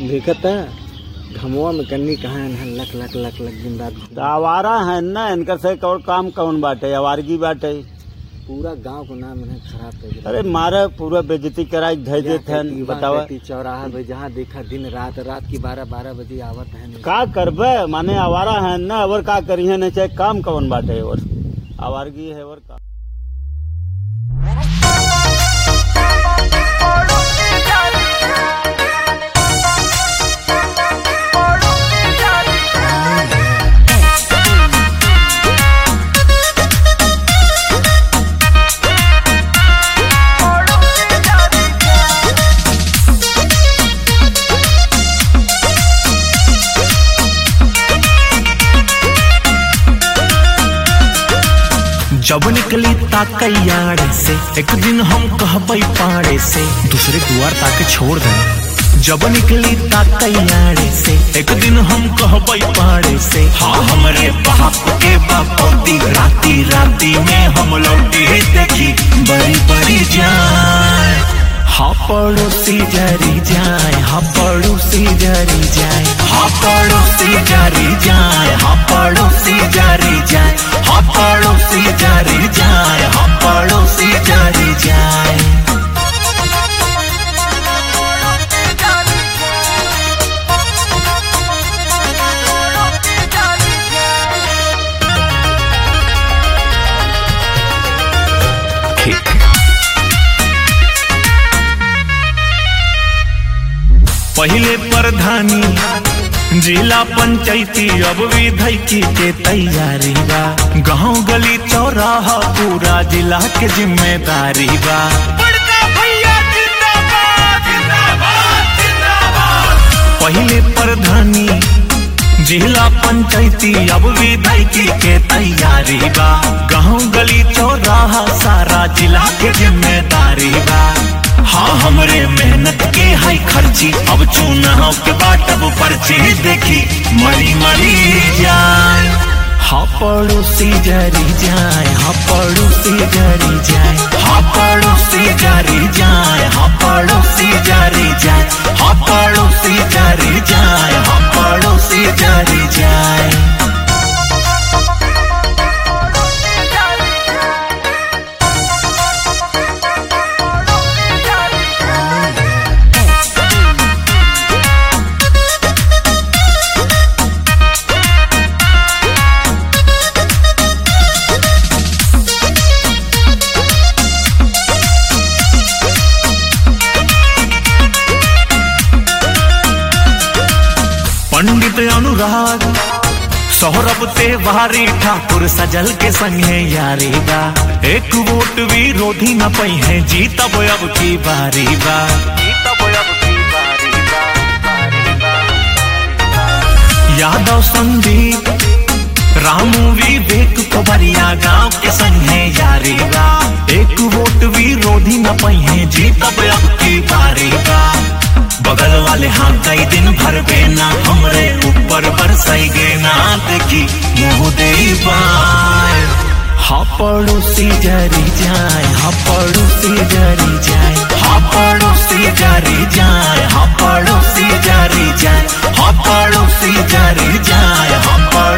देखता घमवा में कन्नी कहाँ है लक लक लक लक दिन रात तो आवारा है ना इनका से और काम कौन बाटे आवारगी बाटे पूरा गांव को नाम इन्हें खराब कर दिया अरे मारे पूरा बेजती कराई धै देते हैं बतावा चौराहा पे जहाँ देखा दिन रात रात की बारह बारह बजे आवत है नहीं। का करबे माने आवारा है ना और का करिए नहीं चाहे काम कौन बाटे और आवारगी है और का जब निकली ताकैयाड़े से एक दिन हम कहबई पाड़े से दूसरे दुआर ताके छोड़ गए जब निकली ताकैयाड़े से एक दिन हम कहबई पाड़े से हाँ हमरे बाप के बापोती राती राती में हम लौटी देखी बड़ी बड़ी जान हाँ पड़ोसी जरी जाए हाँ पड़ोसी जरी जाए हाँ पड़ोसी जरी जाए हाँ पड़ोसी जरी जाए हाँ पड़ोसी जरी जाए हाँ पड़ोसी जरी जाए ठीक पहले प्रधानी जिला पंचायती अब विधायकी के तैयारी बा गांव गली चौराहा पूरा जिला के जिम्मेदारी बा पहले प्रधानी जिला पंचायती अब विधायकी के तैयारी बा गांव गली चौराहा सारा जिला के जिम्मेदारी बा हाँ हमरे मेहनत के है खर्ची अब चुनाव के बाटब पर्ची देखी मरी मरी जाए हाँ पड़ोसी जरी जाए हाँ पड़ोसी जरी जाए हाँ पड़ोसी जरी जाए हाँ पड़ोसी जरी जाए हाँ पड़ोसी जरी जाए हाँ पड़ोसी जरी जाए पंडित अनुराग सौरभ तिवारी ठाकुर सजल के संगे यारी बा एक वोट विरोधी न पई है जीतब अब की बारी बा यादव संदीप रामू विवेक कोबरिया गांव के संगे यारी बा एक वोट विरोधी न पई है जीतब अब की बारी बा बगल वाले हाँ कई दिन भर बेना हमरे ऊपर बरसाई गे ना देखी मुँह दे बाय हाँ पड़ोसी जरी जाए हाँ पड़ोसी जरी जाए हाँ पड़ोसी जरी जाए हाँ पड़ोसी जरी जाए हाँ पड़ोसी जरी जाए हाँ पड़ोसी